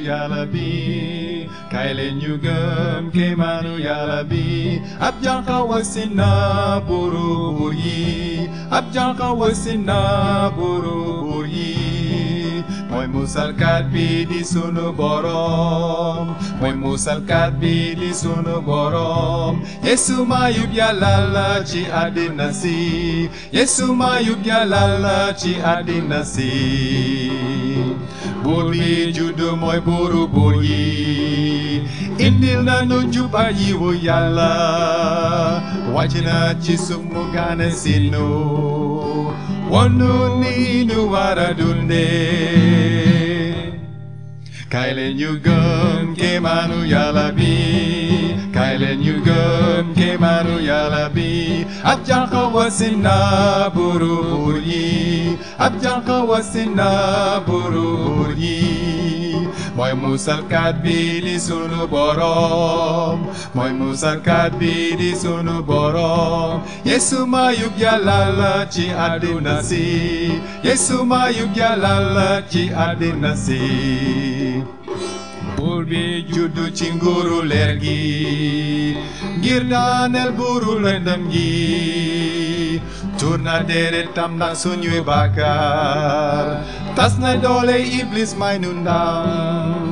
yàlla bi kay leen ñu gëm kéemaanu yàlla bi ab jànqa wasin na buuru buur yi ab jànqa wasin na buuru buur yi mooy musalkat bi di sunu borom mooy musalkat bi di sunu borom yesu mayub yàlla la ci àddina si yesu mayub yàlla la ci àddina si buur bi juddu mooy buuru buur yi indil na nu njub ak yiwu yàlla wàcc na ci suuf mu gane si nu wonu ni nu war a dundee kay leen ñu gëm kéemaanu yàlla bi kay leen ñu gëm kéemaanu yàlla bi ab jànq wasin na buuru buur yi ab jànq wasin na buuru buur yi mooy musalkat bi di sunu borom mooy musalkat bi di sunu borom yesu mayub yàlla la ci àddina si yesu mayub yàlla la ci àddina si buur bi juddu ci nguuru leer gi ngir daaneel buuru lëndëm gi tuur na deretam ndax suñuy bàkkaar tas na doole iblis may nu ndam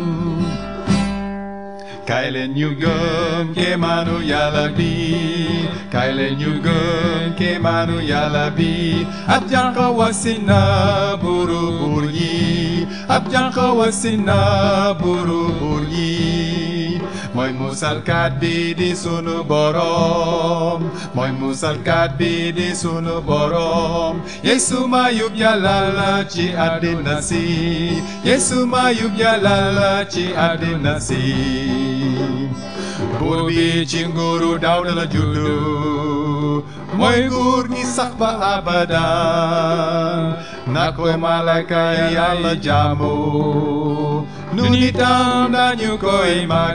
kay leen ñu gëm kéemaanu yàlla bi kay leen ñu gëm kéemaanu yàlla bi ab jànq wasin na buuru buur yi ab jànq wasin na buuru buur yi mooy musalkat bi di sunu borom mooy musalkat bi di sunu borom yesu mayub yàlla la ci àddina si yesu mayub yàlla la ci àddina si buur bi ci nguuru Daawda la juddu mooy nguur gi sax ba abadan na koy malayka yàlla jaamu nu nitam dañu koy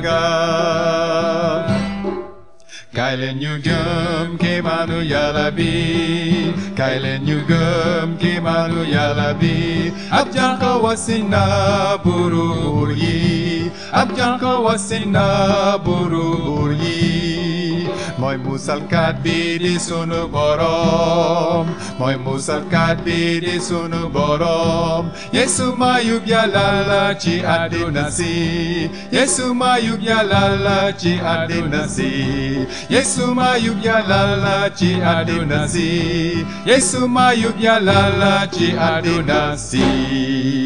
magal kay leen ñu gëm kéemaanu yàlla bi kay leen ñu gëm kéemaanu yàlla bi ab jànq wasin na buuru buur yi ab jànq wasin na buuru buur yi mooy musalkat bi di sunu borom mooy musalkat bi di sunu borom yesu mayub yàlla la ci àddina si yesu mayub yàlla la ci àddina si yesu mayub yàlla la ci àddina si yesu mayub yàlla la ci àddina si